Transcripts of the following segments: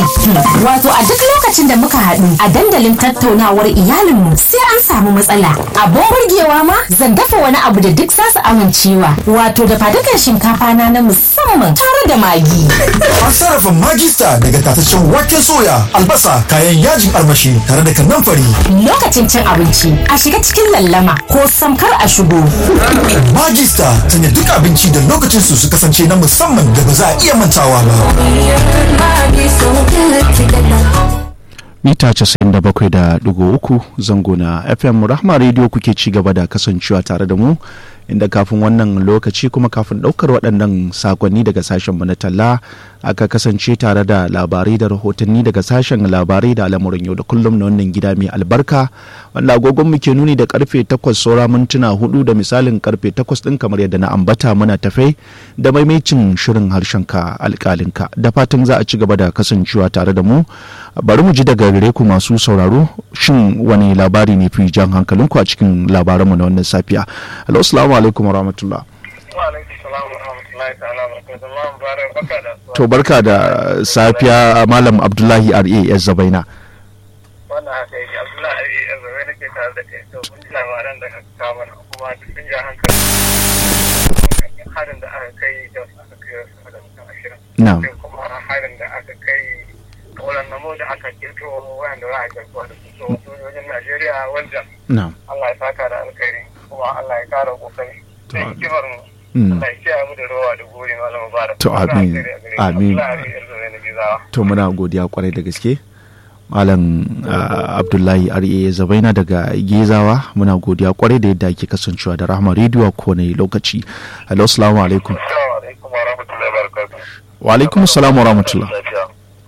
Wato a duk lokacin da muka haɗu a dandalin tattaunawar iyalinmu sai an samu matsala. Abin burgewa ma zan dafa wani abu da duk za su amincewa. Wato da fadukan shinkafa na na musamman tare da magi. An sarrafa magista daga tataccen waken soya, albasa, kayan yajin armashi tare da kanamfari. Lokacin cin abinci a shiga cikin lallama ko samkar a shigo. Magista sanya duk abinci da lokacin su su kasance na musamman da ba za a iya mantawa ba. mita 97.3 zango na fm rahma radio kuke ci gaba da kasancewa tare da mu inda kafin wannan lokaci kuma kafin daukar waɗannan sakonni daga sashen mu na talla aka kasance tare da labarai da rahotanni daga sashen labarai da al'amuran yau da kullum na wannan gida mai albarka wanda agogon mu ke nuni da karfe 8 saura mintuna hudu da misalin karfe 8 din kamar yadda na ambata muna tafai da maimacin shirin harshen ka alƙalinka da fatan za a ci gaba da kasancewa tare da mu bari mu ji daga gare ku masu sauraro shin wani labari ne fi jan hankalinku a cikin labaranmu na wannan safiya alo assalamu alaikum warahmatullah to barka da safiya malam abdullahi ra zabaina wannan haka yake abdullahi ra zabaina ke tare da kai to kun ji labaran da aka kawo mana kuma duk sun ja hankali harin da aka kai da aka kai sama da mutum ashirin na'am sai kuma harin da aka kai kauran namo da aka kirto wayanda za a kirto da su so sojojin najeriya wanda na'am allah ya saka da alkhairi kuma allah ya kara kokari da hikimar mu Mm. allah ya kiyaye mu da rowa da gori malam mubarak To, amin. Amin. abdullahi ra zabaina gizawa to muna godiya kwarai da gaske malam ah, abdullahi ra zabaina daga gezawa muna godiya kwarai da yadda ake kasancewa da rahama rediyo a kowane lokaci hello assalamu alaikum assalamu alaikum wa rahmatullahi wa barakatuh wa alaikum assalam wa rahmatullah lafiya.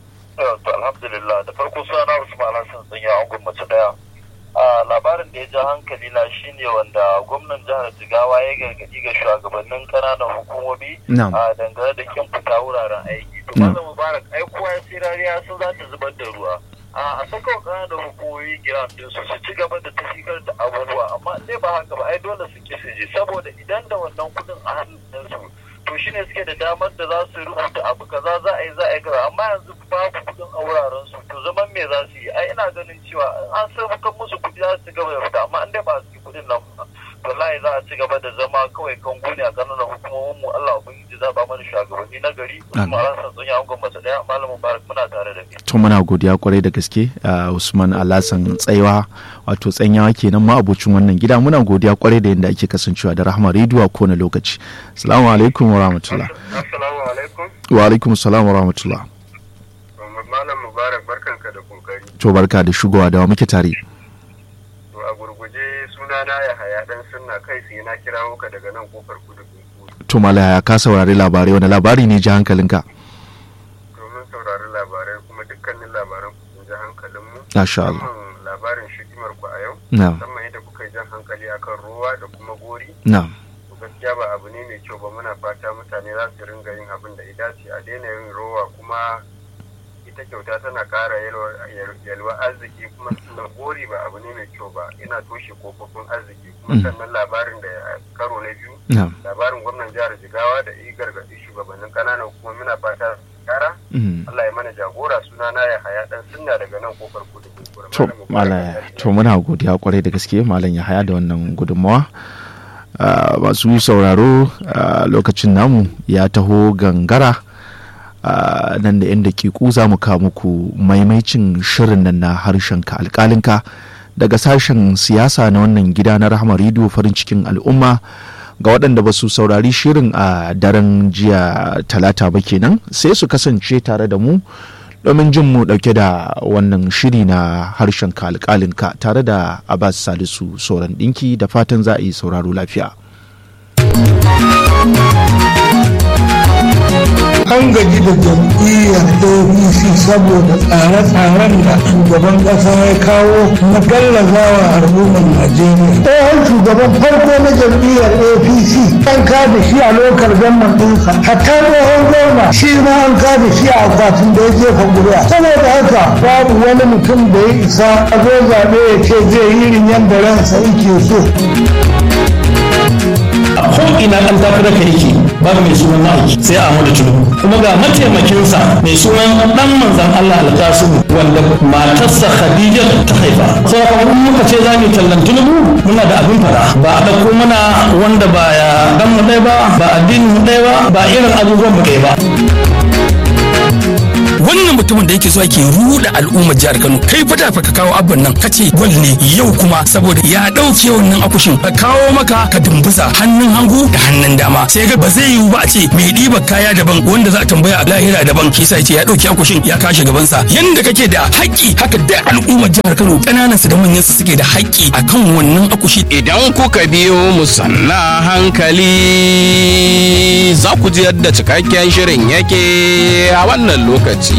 To alhamdulillah da farko suna Usman Hassan tsanya angon mace daya. A labarin da ya ja hankali na shine wanda gwamnan jihar Jigawa ya gargadi ga shugabannin ƙananan hukumomi Na'am. a dangane da kin fita wuraren aiki. To Na'am. Malam Mubarak ai kowa ya sai rariya sun za ta zubar da ruwa. A a saka wa ƙananan hukumomi giran din su su ci gaba da tafikar da abubuwa amma dai ba haka ba ai dole su ki su je saboda idan da wannan kuɗin a hannun su to shine suke da damar da za su rubuta abu kaza za a yi za a yi kaza amma yanzu babu kudin a wuraren su to zaman me za su yi ai ina ganin cewa in an sarrafa musu kudi za su gaba da fita amma in dai ba su yi kudin nan ba wallahi za a ci gaba da zama kawai kan gune a kananan hukumomin mu Allah ubangiji za ba mana shugabanni na gari Amin. kuma ran san tsonya an gwamnati daya malamin mubarak muna tare da kai to muna godiya kwarai da gaske a usman alasan tsayawa wato tsanyawa kenan ma abocin wannan gida muna godiya kwarai da yadda ake kasancewa da rahama rediyo a kowane lokaci assalamu alaikum wa rahmatullah assalamu alaikum wa alaikum assalam wa rahmatullah malam mubarak barkanka da kokari to barka da shigowa da wa muke tare to a gurguje sunana ya haya dan sunna kai sai na kira muka daga nan kofar kudu to malaya ka saurari labarai wani labari ne ji hankalinka domin saurari labarai kuma dukkanin labaran ku sun ji hankalinmu. Masha Allah. Musamman labarin shikimar ku a yau. Na'am. Musamman yadda kuka yi jan hankali akan ruwa da kuma gori. na'am To gaskiya ba abu ne mai kyau ba muna fata mutane za su ringa yin abin da ya dace a daina yin rowa kuma ita kyauta tana ƙara yalwa- yal- yalwa arziki kuma sannan gori ba abu ne mai kyau ba yana toshe kofofin arziki kuma Mm. sannan labarin da ya- karo na biyu na'am labarin gwamnan jihar jigawa da yi gargaɗi shugabannin ƙananan kuma muna fata kara Mm. Allah ya mana jagora suna na ya haya dan sunna daga nan kofar kudu kunkura to malaya to muna godiya kwarai da gaske malam ya haya da wannan gudunmawa Ah, masu sauraro ah, lokacin namu ya taho gangara Ah, nan da yan dakiku za mu kawo muku maimaicin shirin nan na harshen ka alkalinka daga sashen siyasa na wannan gida na rahama rediyo farin cikin al'umma ga waɗanda ba su saurari shirin a daren jiya talata ba kenan sai su kasance tare da mu domin jin mu ɗauke da wannan shiri na harshen ka alƙalinka tare da abbas salisu sauran ɗinki da fatan za a yi sauraro lafiya an gaji da jam'iyyar apc saboda tsare-tsaren da shugaban ƙasa ya kawo na gallazawa al'ummar najeriya tsohon shugaban farko na jam'iyyar apc an kada shi a lokal gamman ɗinsa hatta tsohon gwamna shi ma an kada shi a akwatin da ya jefa ƙuri'a saboda haka babu wani mutum da ya isa a zo zaɓe ya ce zai yi irin yadda ransa yake so ko ina an tafi da yake babu mai sunan ma'aiki sai Ahmadu Tinubu kuma ga mataimakinsa mai sunan dan manzon Allah Alkasimu wanda matarsa Khadija ta haifa sai kuma muka ce za mu tallan Tinubu muna da abin fara ba a dauko mana wanda ba ya dan mu ɗaya ba ba addinin mu ɗaya ba ba irin abubuwan mu ɗaya ba wannan mutumin da yake zuwa ke ruda al'ummar jihar Kano kai fa da fa ka kawo abban nan kace gwal ne yau kuma saboda ya dauke wannan akushin ka kawo maka ka dumbuza hannun hangu da hannun dama sai ga ba zai yiwu ba a ce mai ɗiba kaya daban wanda za a tambaya a lahira daban shi sai ce ya dauke akushin ya kashe gaban sa yanda kake da haƙƙi haka da al'ummar jihar Kano kananan su da manyan su suke da haƙƙi akan wannan akushi idan kuka biyo mu sanna hankali za ku ji yadda cikakken shirin yake a wannan lokaci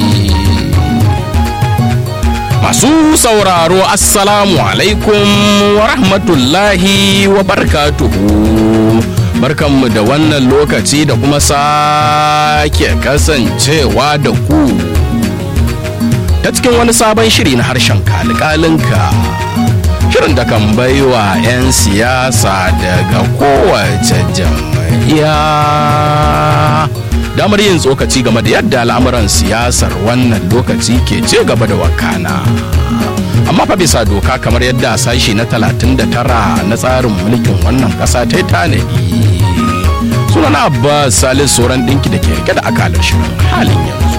masu sauraro assalamu alaikum wa rahmatullahi wa barkatuhu barkanmu da wannan lokaci da kuma sake kasancewa da ku ta cikin wani sabon shiri na harshen kalikalinka shirin da kan baiwa 'yan siyasa daga kowace jam'iyya damar yin tsokaci game da yadda al'amuran siyasar wannan lokaci ke ce gaba da wakana amma fa bisa doka kamar yadda sashi na 39 na tsarin mulkin wannan kasa ta yi tanadi sunana abbas salis sauran dinki da ke rike da akalar shirin halin yanzu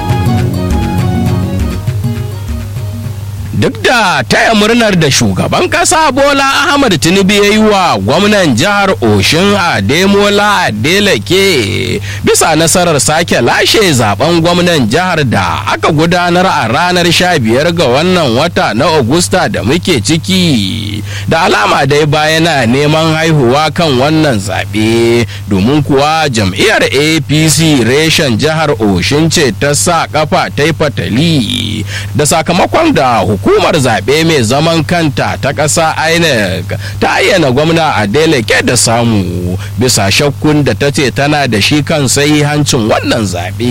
duk da taya murnar da shugaban kasa bola ahmad tinubu ya yi wa gwamnan jihar oshin ademola adeleke bisa nasarar sake lashe zaben gwamnan jihar da aka gudanar a ranar 15 ga wannan wata na augusta da muke ciki da alama dai bayana neman haihuwa kan wannan zaɓe domin kuwa jam'iyyar apc reshen jihar oshin ce ta sa kafa ta yi fatali da sakamakon da hukumar zaɓe mai zaman kanta ta ƙasa inec ta ayyana gwamna adeleke da samu bisa shakkun da ta ce tana da shi kan sai hancin wannan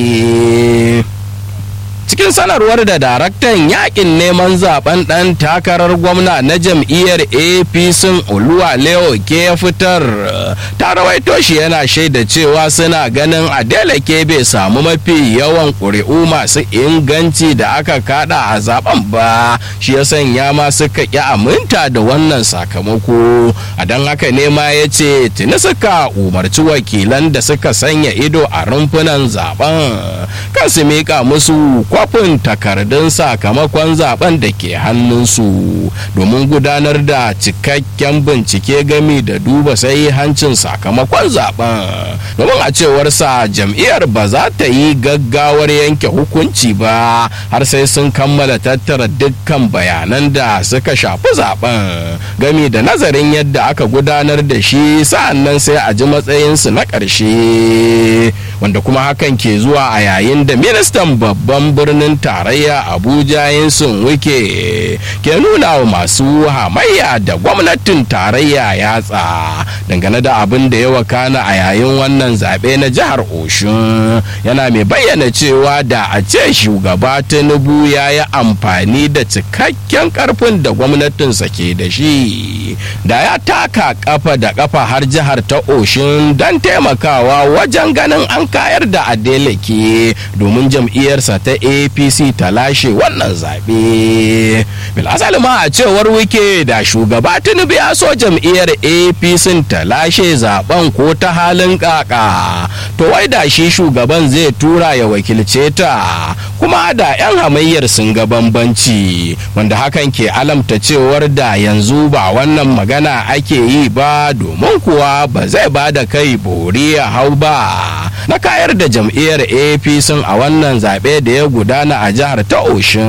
zaɓe cikin sanarwar da daraktan yakin neman zaben dan takarar gwamna na jam'iyyar apc oluwa leo ke fitar ta rawaito shi yana shaida cewa suna ganin adeleke bai samu mafi yawan ƙuri'u masu inganci da aka kada a zaben ba shi ya sanya ma suka ƙi aminta da wannan sakamako a don haka ne ma ya ce tuni suka umarci wakilan da suka sanya ido a rumfunan zaben kan su miƙa musu kwafin takardun sakamakon zaben da ke hannunsu domin gudanar da cikakken bincike gami da duba sai hancin sakamakon zaben domin a cewarsa jam'iyyar ba za ta yi gaggawar yanke hukunci ba har sai sun kammala tattara dukkan bayanan da suka shafi zaben gami da nazarin yadda aka gudanar da shi sa'annan sai a ji matsayinsu na ƙarshe wanda kuma hakan ke zuwa a yayin da ministan babban birnin tarayya abuja yinsun wike ke nuna wa masu hamayya da gwamnatin tarayya yatsa dangane da abin da ya wakana a yayin wannan zaɓe na jihar oshun yana mai bayyana cewa da a ce shugaba tinubu ya yi amfani da cikakken karfin da gwamnatinsa ke da shi da ya taka kafa da kafa har jihar ta oshun don taimakawa wajen ganin an kayar da adeleke domin jam'iyyarsa ta apc ta lashe wannan zaɓe bilasali ma a cewar wike da shugaba tinubu ya so jam'iyyar apc ta lashe zaben ko ta halin kaka to wai da shi shugaban zai tura ya wakilce ta kuma da 'yan hamayyar sun ga bambanci wanda hakan ke alamta cewar da yanzu ba wannan magana ake yi ba domin kuwa ba zai ba da kai bori ya hau ba na kayar da jam'iyyar apc a wannan zaɓe da ya gudana a jihar ta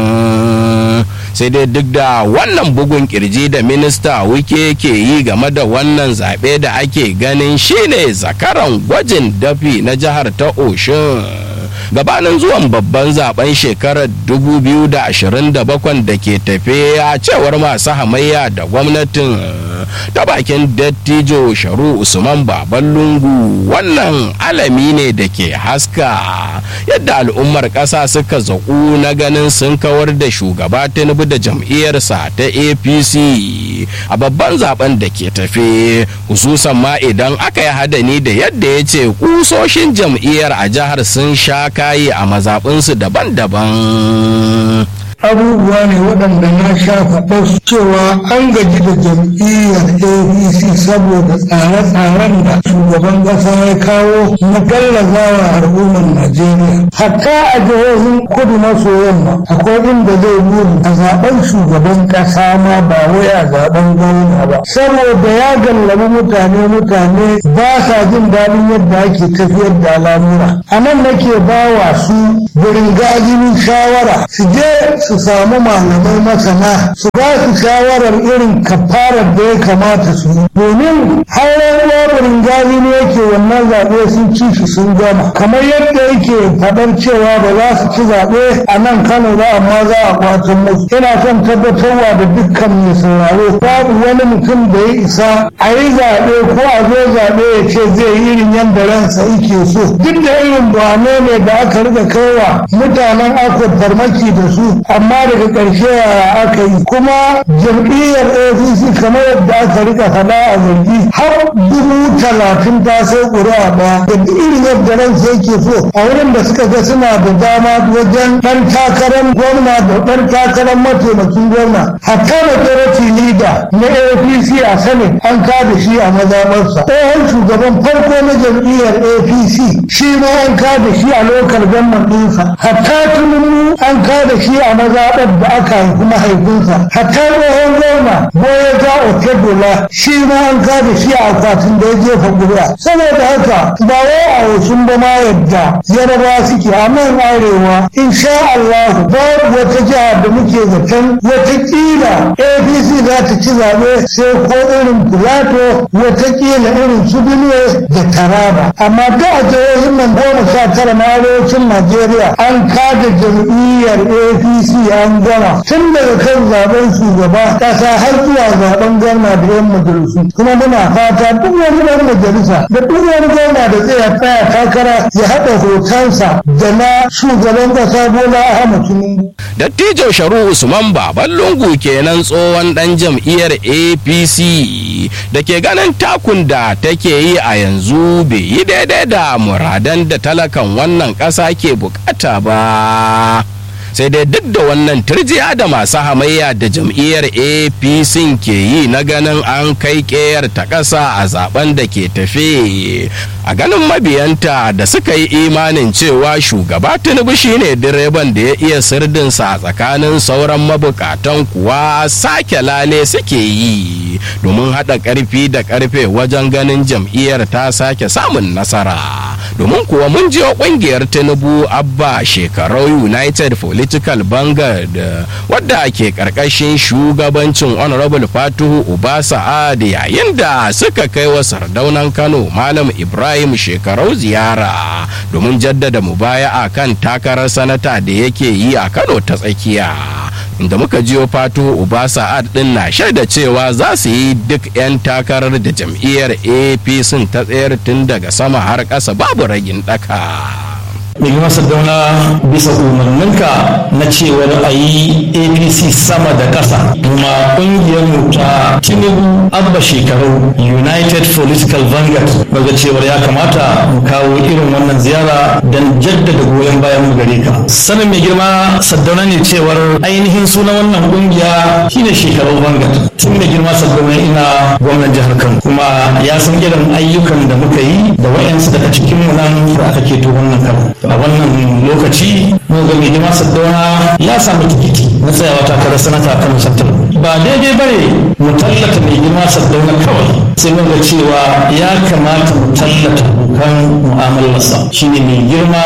oshin sai dai duk da wannan bugun kirji da minista wike ke yi game da wannan zaɓe da ake ganin shine zakaran gwajin dafi na jihar ta oshin gabanin zuwan babban zaben shekarar 2027 da ke tafe a cewar masu hamayya da gwamnatin ta bakin dattijo sharu usman baban lungu wannan alami ne da ke haska yadda al'ummar ƙasa suka zaƙu na ganin sun kawar da shugaba tinubu da jam'iyyarsa ta apc a babban zaben da ke tafe hususan ma idan aka yi hadani da yadda ya ce kusoshin jam'iyyar a jihar sun sha kayi a mazaɓinsu daban-daban abubuwa ne waɗanda na sha faɗa su cewa an gaji da jam'iyyar apc saboda tsare-tsaren da shugaban ƙasa ya kawo na gallazawa al'ummar najeriya hatta a jihohin kudu maso yamma akwai inda zai buri a zaben shugaban ƙasa ma ba wai a zaben gwamna ba saboda ya gallabi mutane mutane ba sa jin daɗin yadda ake tafiyar da al'amura a nan nake ba wa su birin gajinin shawara su je su samu malamai masana su ba su shawarar irin kafarar da ya kamata su yi domin har raburin gani ne yake wannan zaɓe sun ci shi sun gama kamar yadda yake faɗar cewa ba za su ci zaɓe a nan kano ba amma za a kwatan musu ina son tabbatarwa da dukkan mai sauraro babu wani mutum da ya isa a yi zaɓe ko a zo zaɓe ya ce zai yi irin yadda ransa yake so duk da irin bane ne da aka riga kaiwa mutanen akwai farmaki da su amma daga ƙarshe aka yi kuma jam'iyyar apc kamar yadda aka rika faɗa a zargi har dubu talatin ta sai ƙuri'a ɗaya da irin yadda ransa yake so a wurin da suka ga suna da dama wajen ɗan takarar gwamna da ɗan takarar mataimakin gwamna hatta majority leader na apc a sanin an kada shi a mazamarsa tsohon shugaban farko na jam'iyyar apc shi ma an kada shi a lokal gwamnan ɗinsa hatta tununu an kada shi a mazaɓar da aka haifi mahaifinsa hatta tsohon gwamna boye ta otedola shi ma an kada shi a akwatin da ya jefa ƙuri'a saboda haka ba wai a wasu ba ma yadda yaraba suke a nan arewa insha Allah babu wata jiha da muke zaton watakila apc za ta ci zaɓe sai ko irin filato watakila irin su benue da taraba amma da a jihohin nan goma sha tara na arewacin najeriya an kada jam'iyyar apc an gama tun daga kan zaben shugaba kasa har zuwa zaben gwamna da yan majalisu kuma muna fata duk wani ɗan majalisa da duk wani gwamna da zai tsaya takara ya haɗa hotonsa da na shugaban ƙasa bola ahmad tinubu dattijo sharu usman baban lungu kenan tsohon dan jam'iyyar apc da ke ganin takun da take yi a yanzu bai yi daidai da muradan da talakan wannan ƙasa ke bukata ba sai dai duk da wannan turjiya da masu hamayya da jam'iyyar apc ke yi na ganin an kai ƙeyar ta ƙasa a zaben da ke tafe a ganin mabiyanta da suka yi imanin cewa shugaba tinubu shine direban da ya iya sirdinsa a tsakanin sauran mabukatan kuwa sake lale suke yi domin haɗa ƙarfi da ƙarfe wajen ganin jam'iyyar ta sake samun nasara domin kuwa mun jiyo ƙungiyar tinubu abba shekarau united political vanguard wadda ke ƙarƙashin shugabancin honorable fatuhu uba sa'ad yayin da suka kai wa sardaunan kano malam ibrahim shekarau ziyara domin jaddada mubaya'a kan takarar sanata da yake yi a kano ta tsakiya inda muka jiyo fato uba sa'ad din na shaida cewa za su yi duk 'yan takarar da jam'iyyar apc ta tsayar tun daga sama har ƙasa babu ragin ɗaka. mai girma sardauna bisa umarninka na cewar a yi apc sama da ƙasa kuma ƙungiyar mu ta tinubu abba shekaru united political vanguard daga cewar ya kamata mu kawo irin wannan ziyara don jaddada goyon bayan mu gare ka sanin mai girma sardauna ne cewar ainihin sunan wannan ƙungiya shine shekaru vanguard tun mai girma sardauna ina gwamnan jihar kano kuma ya san irin ayyukan da muka yi da wayansu daga cikin mu nan da aka keto wannan kano a wannan lokaci mun ga mai girma saddauna ya samu tikiti na tsayawa takarar sanata a kano central ba daidai ba ne mu tallata mai girma saddauna kawai sai mun ga cewa ya kamata mu tallata abokan mu'amalarsa shine mai girma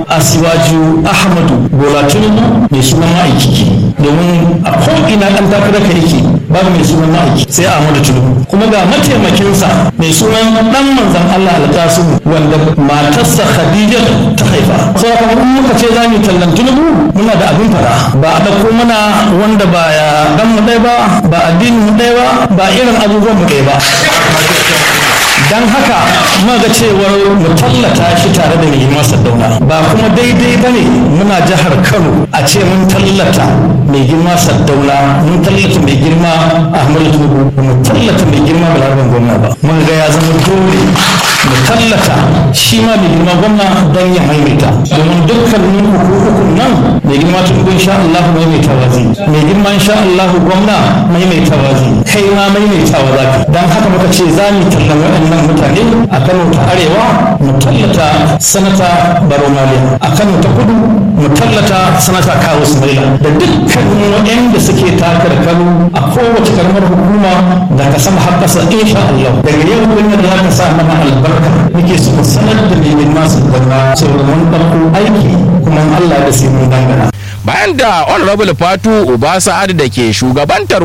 asiwaju ahmadu bola tinubu mai sunan ma'aikiki domin a ko'ina ɗan takarar ka yake babu mai sunan ma'aiki sai Ahmadu Tinubu kuma ga mataimakinsa mai sunan dan manzon Allah alƙasim wanda matarsa Khadija ta haifa sai kuma in muka ce za mu tallan Tinubu muna da abin fara ba a dauko mana wanda ba ya dan mu ɗaya ba ba addinin mu ɗaya ba ba irin abubuwan mu ɗaya ba dan haka muka cewar mu tallata shi tare da mai masa dauna ba kuma daidai ba ne muna jihar kano a ce mun tallata mai girma saddauna mun tallata mai girma ahmadu tubu mu tallata mai girma balaraban gwamna ba mun ga ya zama dole mu tallata shi ma mai girma gwamna don ya maimaita domin dukkanin hukukun nan mai girma tubu insha Allah maimaitawa zai mai girma insha Allah gwamna maimaitawa zai kai ma maimaitawa za ka dan haka muka ce za mu tallan waɗannan mutane a Kano ta Arewa mu tallata sanata Baro Maliya a Kano ta Kudu mu tallata sanata Kawu Sumaila da dukkanin waɗanda suke takar Kano a kowace karamar hukuma da ka sama har ƙasa insha Allah daga yau kunya da za ka sa mana albarka muke so ku sanar da mai masu gaba saboda mun ɗauko aiki kuma Allah da sai mun dangana bayan da honorable fatu uba sa'ad da ke shugabantar